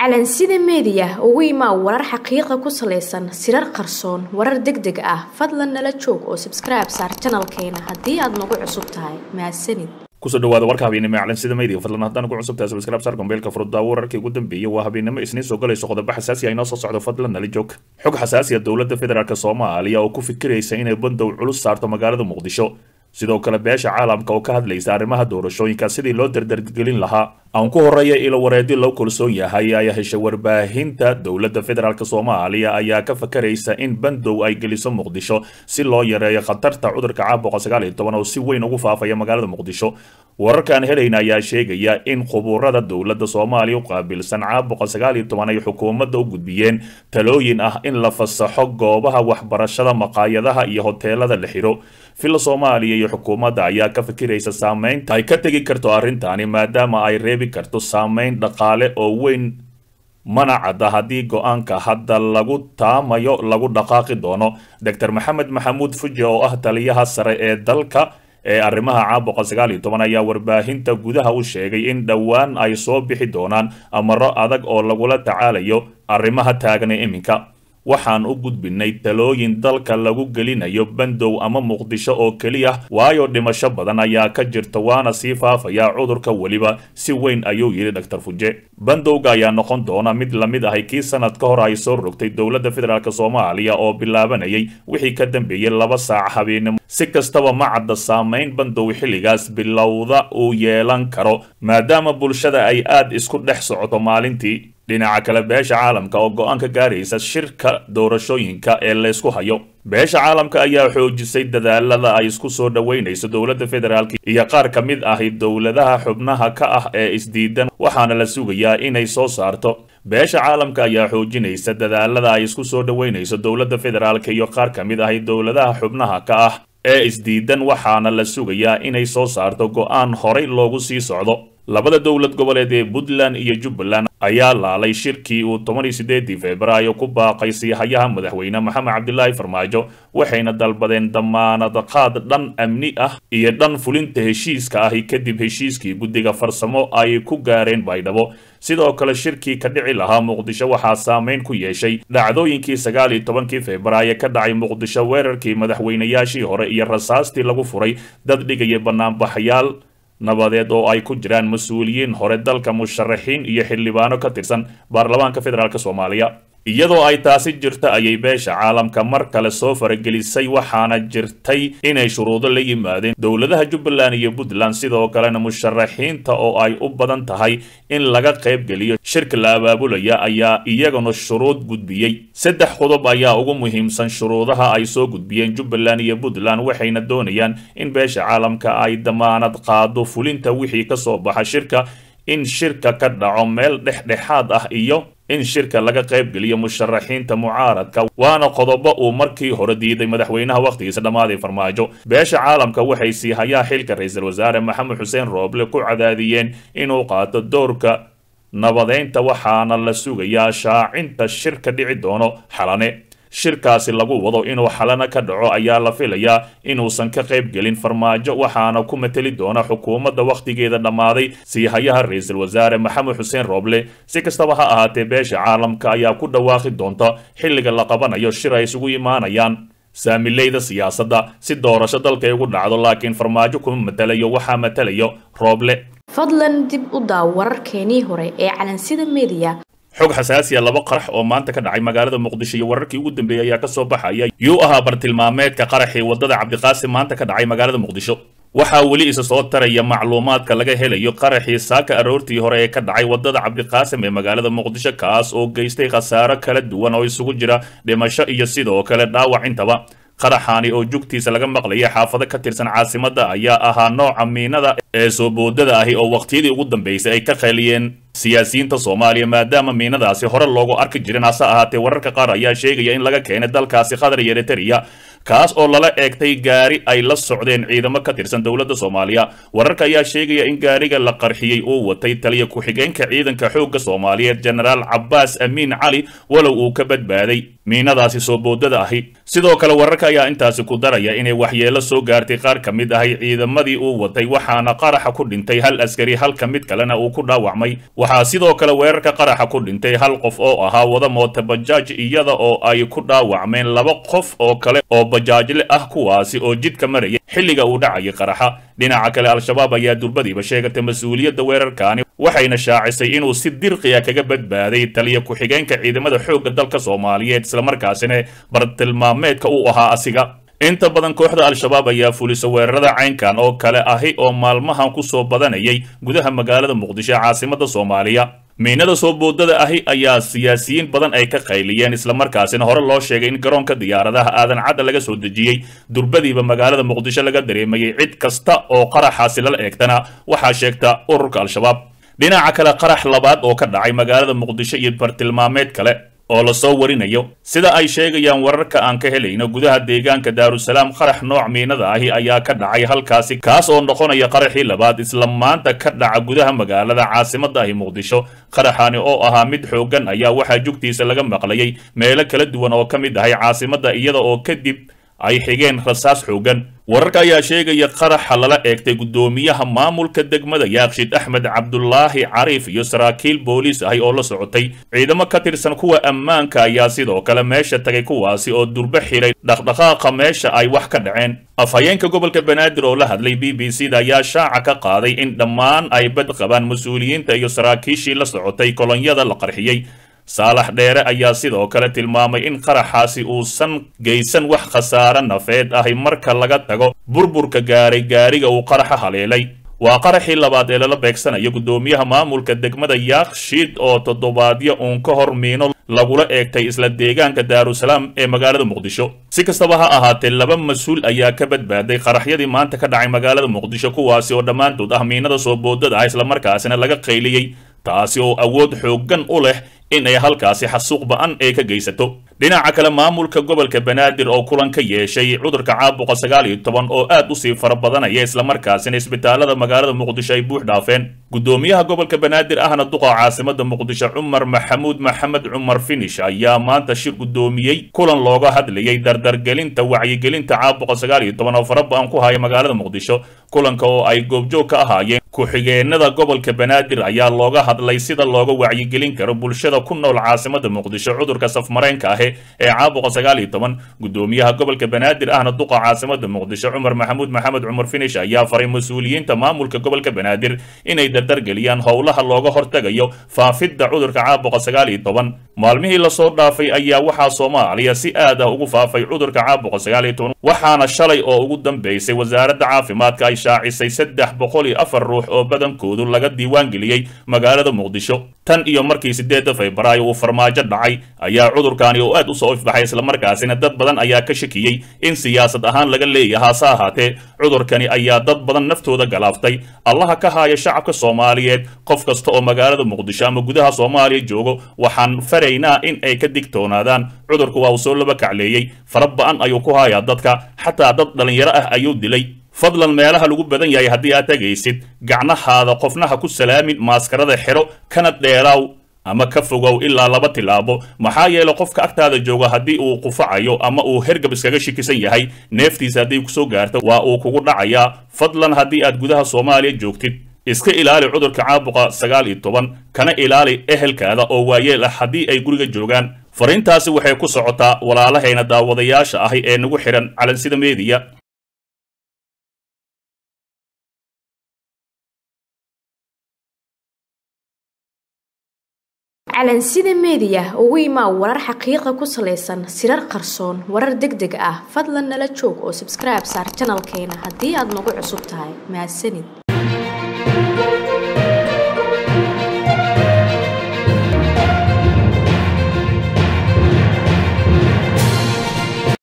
calansida meediya ugu imaa warar xaqiiqa ku salaysan sirar qarsoon warar deg deg ah fadlan nala joog oo sabskribe saar janalkeena haddii aad nagu cusub tahay mahadsanid kusoo dhawaada warka habeennimo ee calansida media fadlan haddaan ugu cusub tahay subscribe saar gombeelka furuddaa wararkii ugu dambeeyay waa habeennimo isniin soo galayso qodobo xasaasi ah inoo soo socdo fadlan nala joog xog xasaasi ah dowladda federaalk soomaaliya oo ku fikiraysa inay bandow culus saarto magaalada muqdisho sidoo kale beesha caalamka oo ka hadlaysa arrimaha doorashooyinka sidii loo dardargelin lahaa aan ku horeeya ilo wareedi loo kalsoon yahay ayaa heshay warbaahinta dowladda federaalk soomaaliya ayaa ka fakaraysa in bandow ay geliso muqdisho si loo yareeyo khatarta cudurka caabuqa sagaal iyo toban oo si weyn ugu faafaya magaalada muqdisho wararkaan helayna ayaa sheegaya in khubuurada dowladda soomaaliya u qaabilsan caabuqa sagaal iyo toban ay xukuumadda u gudbiyeen talooyin ah in la fasaxo goobaha waxbarashada maqaayadaha iyo hoteelada la xiro villa soomaaliya iyo xukuumadda ayaa ka fikiraysa saameynta ay ka tegi karto arrintaani maadaama ay reebi karto saameyn dhaqaale oo weyn mana cadda haddii go-aanka hadda lagu taamayo lagu dhaqaaqi doono doctor maxamed maxamuud fuji oo ah taliyaha sare ee dalka ee arrimaha caabuqa sagaal iyo toban ayaa warbaahinta gudaha u sheegay in dhowaan ay soo bixi doonaan amaro adag oo lagula tacaalayo arrimaha taagna iminka waxaan u gudbinay talooyin dalka lagu gelinayo bandow ama muqdisho oo keliya waayo dhimasho badan ayaa ka jirta waana sii faafaya cudurka weliba si weyn ayuu yidhi doctor fuje bandowga ayaa noqon doona mid lamid ahay kii sanad ka hor ay soo rogtay dowladda federaalk soomaaliya oo bilaabanayay wixii ka dambeeyey laba saac habeenimo si kastaba ma cadda saameyn bandow xilligaas bilowda uu yeelan karo maadaama bulshada ay aad isku dhex socoto maalintii dhinaca kale beesha caalamka oo go-aan ka gaaraysa shirka doorashooyinka ee laysku hayo beesha caalamka ayaa xoojisay dadaalada ay isku soo dhoweynayso dowladda federaalk iyo qaar ka mid ahi dowladaha xubnaha ka ah ee isdiidan waxaana la sugayaa inay soo saarto beesha caalamka ayaa xoojinaysa dadaalada ay isku soo dhoweynayso dowladda federaalk iyo qaar ka mid ahi dowladaha xubnaha ka ah ee isdiidan waxaana la sugayaa inay soo saarto go-aan horay loogu sii socdo labada dowlad goboleed ee puntland iyo jubbaland ayaa laalay shirkii uu toban iyo sideedii februaayo ku baaqay siihayaha madaxweyne maxamed cabdilaahi farmaajo waxayna dalbadeen damaanad qaad dhan amni ah iyo dhan fulinta heshiiska ahi kadib heshiiskii guddiga farsamo ay ku gaareen baydhabo sidoo kale shirkii ka dhici lahaa muqdisho waxaa saameyn ku yeeshay dhacdooyinkii sagaal iyo tobankii februaayo ka dhacay muqdisho weerarkii madaxweynayaashii hore iyo rasaastii lagu furay dad dhigaya banaanbaxyaal nabadeed oo ay ku jiraan mas-uuliyiin hore dalka musharaxiin iyo xildhibaano ka tirsan baarlamaanka federaalk soomaaliya iyadoo ay taasi jirta ayay beesha caalamka mar kale soo faragelisay waxaana jirtay inay shuruudo la yimaadeen dowladaha jubbaland iyo puntland sidoo kalena musharaxiinta oo ay u badan tahay in laga qaybgeliyo shirka la abaabulaya ayaa iyaguna shuruud gudbiyey saddex qodob ayaa ugu muhiimsan shuruudaha ay soo gudbiyeen jubbaland iyo puntland waxayna doonayaan in beesha caalamka ay damaanad qaado fulinta wixii ka soo baxa shirka in shirka ka dhaco meel dhexdhexaad ah iyo in shirka laga qaybgeliyo musharaxiinta mucaaradka waana qodobo uu markii hore diiday madaxweynaha wakhtigiisa dhammaaday farmaajo beesha caalamka waxay sii hayaa xilka ra-iisul wasaare maxamed xuseen rooble ku cadaadiyeen inuu qaato doorka nabadeynta waxaana la sugayaa shaacinta shirka dhici doono xalane shirkaasi lagu wado inuu xalana ka dhaco ayaa la filayaa inuusan ka qayb gelin farmaajo waxaana ku mateli doona xukuumadda wakhtigeeda dhammaaday siihayaha ra-iisul wasaare maxamed xuseen rooble si kastaba ha ahaatee beesha caalamka ayaa ku dhawaaqi doonta xilliga la qabanayo shir ay isugu imaanayaan saamileyda siyaasadda si doorasho dalkay ugu dhacdo laakiin farmaajo kuma matelayo waxaa matelayo rooble fadlan dib u daaw wararkeenii hore ee calansida meediya xog xasaasiya laba qarax oo maanta ka dhacay magaalada muqdisho iyo wararkii ugu dambeeyey ayaa kasoo baxaya yuu ahaa bartilmaameedka qaraxii wadada cabdiqaasim maanta ka dhacay magaalada muqdisho waxaa weli isa soo taraya macluumaadka laga helayo qaraxii saaka aroortii hore ee ka dhacay wadada cabdiqaasim ee magaalada muqdisho kaas oo geystay khasaaro kala duwan oo isugu jira dhimasho iyo sidoo kale dhaawac intaba qaraxaani oo jugtiisa laga maqlayay xaafado ka tirsan caasimadda ayaa ahaa nooca miinada ee soo boodada ahi oo waqtiyadii ugu dambeysay ay ka qeeliyeen siyaasiyiinta soomaaliya maadaama miinadaasi hore loogu arki jirin hase ahaatee wararka qaar ayaa sheegaya in laga keenay dalkaasi qatar iyo eritrea kaas oo lala eegtay gaari ay la socdeen ciidamo ka tirsan dowladda soomaaliya wararka ayaa sheegaya in gaariga la qarxiyey uu watay taliya ku-xigeenka ciidanka xoogga soomaaliyeed jenaraal cabbaas amiin cali walow uu ka badbaaday miinadaasi soo boodada ahi sidoo kale wararka ayaa intaasi ku daraya inay waxyeelo soo gaartay qaar ka mid ahay ciidamadii uu watay waxaana qaraxa ku dhintay hal askari halka mid kalena uu ku dhaawacmay waxaa sidoo kale weerarka qaraxa ku dhintay hal qof oo ahaa wada moota bajaaj iyada oo ay ku dhaawacmeen laba qof oo kale oo bajaajle ah kuwaasi oo jidka maraya xilliga uu dhacayay qaraxa dhinaca kale al-shabaab ayaa durbadiiba sheegatay mas-uuliyadda weerarkaani waxayna shaacisay inuu si dirqiya kaga badbaaday taliya ku-xigeenka ciidamada xoogga dalka soomaaliyeed islamarkaasina bartilmaameedka uu ahaa asiga inta badan kooxda al-shabaab ayaa fulisa weerarada caynkan oo kale ahi oo maalmahan ku soo badanayay gudaha magaalada muqdisho ee caasimada soomaaliya miinada soo boodada ahi ayaa siyaasiyiin badan ay ka qayliyeen islamarkaasina hore loo sheegay in garoonka diyaaradaha aadan cadda laga soo dejiyey durbadiiba magaalada muqdisho laga dareemayay cid kasta oo qaraxaasi lala eegtana waxaa sheegta ururka al-shabaab dhinaca kale qarax labaad oo ka dhacay magaalada muqdisho iyo bartilmaameed kale oo lasoo warinayo sida ay sheegayaan wararka aan ka helayno gudaha deegaanka daarusalaam qarax nooc miinada ahi ayaa ka dhacay halkaasi kaas oo noqonaya qaraxii labaad isla maanta ka dhaca gudaha magaalada caasimada ahi muqdisho qaraxani oo ahaa mid xooggan ayaa waxaa jugtiisa laga maqlayay meelo kala duwan oo ka mid ahay caasimada iyada oo kadib ay xigeen rasaas xooggan wararka ayaa sheegaya qaraxa lala eegtay guddoomiyaha maamulka degmada yaaqshid axmed cabdulaahi cariif iyo saraakiil booliis ahi oo la socotay ciidamo ka tirsan kuwa ammaanka ayaa sidoo kale meesha tagay kuwaasi oo durbo xiray dhaqdhaqaaqa meesha ay wax ka dhaceen afhayeenka gobolka banaadir oo la hadlay b b c da ayaa shaaca ka qaaday in dhammaan ay bad qabaan mas-uuliyiinta iyo saraakiishii la socotay kolonyada la qarxiyey saalax dheere ayaa sidoo kale tilmaamay in qaraxaasi uusan geysan wax khasaare nafeed ahi marka laga tago burburka gaaray gaariga uu qaraxa haleelay waa qaraxii labaad ee lala beegsanayo guddoomiyaha maamulka degmada yaaqshiid oo toddobaadyo uun ka hor miino lagula eegtay isla deegaanka daarusalaam ee magaalada muqdisho si kastaba ha ahaatee laba mas-uul ayaa ka badbaaday qaraxyadii maanta ka dhacay magaalada muqdisho kuwaasi oo dhammaantood ah miinada soo boodada ah islamarkaasina laga qayliyey taasi oo awood xooggan u leh in ay halkaasi xasuuq ba-an ee ka geysato dhinaca kale maamulka gobolka banaadir oo kulan ka yeeshay cudurka caabuqa sagaal iyo toban oo aad usii fara badanaya islamarkaasina isbitaalada magaalada muqdisho ay buux dhaafeen guddoomiyaha gobolka banaadir ahna duqa caasimada muqdisho cumar maxamuud maxamed cumar finish ayaa maanta shir guddoomiyey kulan looga hadlayay dardargelinta wacyigelinta caabuqa sagaal iyo toban oo fara ba-an ku haya magaalada muqdisho kulanka oo ay goobjoog ka ahaayeen ku-xigeenada gobolka banaadir ayaa looga hadlay sida looga wacyigelin karo bulshada ku nool caasimada muqdisho cudurka safmareenka ahi ee caabuqa sagaal iyo toban guddoomiyaha gobolka banaadir ahna duqa caasimada muqdisho cumar maxamuud maxamed cumar finish ayaa faray mas-uuliyiinta maamulka gobolka banaadir inay dardargeliyaan howlaha looga hortagayo faafidda cudurka caabuqa sagaal iyo toban maalmihii lasoo dhaafay ayaa waxaa soomaaliya si aad ah ugu faafay cudurka caabuqa sagaal iyo toban waxaana shalay oo ugu dambeysay wasaaradda caafimaadka ay shaacisay saddex boqol iyo afar ruux oo badankoodu laga diiwaangeliyey magaalada muqdisho tan iyo markii sideedda febraayo uu farmaajo dhacay ayaa cudurkaani oo aad u soo ifbaxay islamarkaasina dad badan ayaa ka shakiyey in siyaasad ahaan laga leeyaha hase ahaatee cudurkani ayaa dad badan naftooda galaaftay allaha ka haaya shacabka soomaaliyeed qof kasta oo magaalada muqdisho ama gudaha soomaaliya joogo waxaan faraynaa in ay ka digtoonaadaan cudurku waa uu soo laba kacleeyey fara ba-an ayuu ku hayaa dadka xataa dad dhallinyaro ah ayuu dilay fadlan meelaha lagu badan yahay haddii aad tegaysid gacnahaada qofnaha ku salaamin maaskarada xidho kana dheeraaw ama ka fogow ilaa laba tilaabo maxaa yeele qofka agtaada jooga haddii uu qufacayo ama uu hergab iskaga shikisan yahay neeftiisa hadday kusoo gaarto waa uu kugu dhacayaa fadlan haddii aad gudaha soomaaliya joogtid iska ilaali cudurka caabuqa sagaal iyo toban kana ilaali ehelkaada oo waayeel ah haddii ay guriga joogaan fariintaasi waxay ku socotaa walaalahayna daawadayaasha ahi ee nagu xidhan calansida meediya calansida meediya ugu imaa warar xaqiiqa ku salaysan sirar qarsoon warar deg deg ah fadlan nala joog oo sabskribe saar janalkeena haddii aad nagu cusub tahay mahadsanid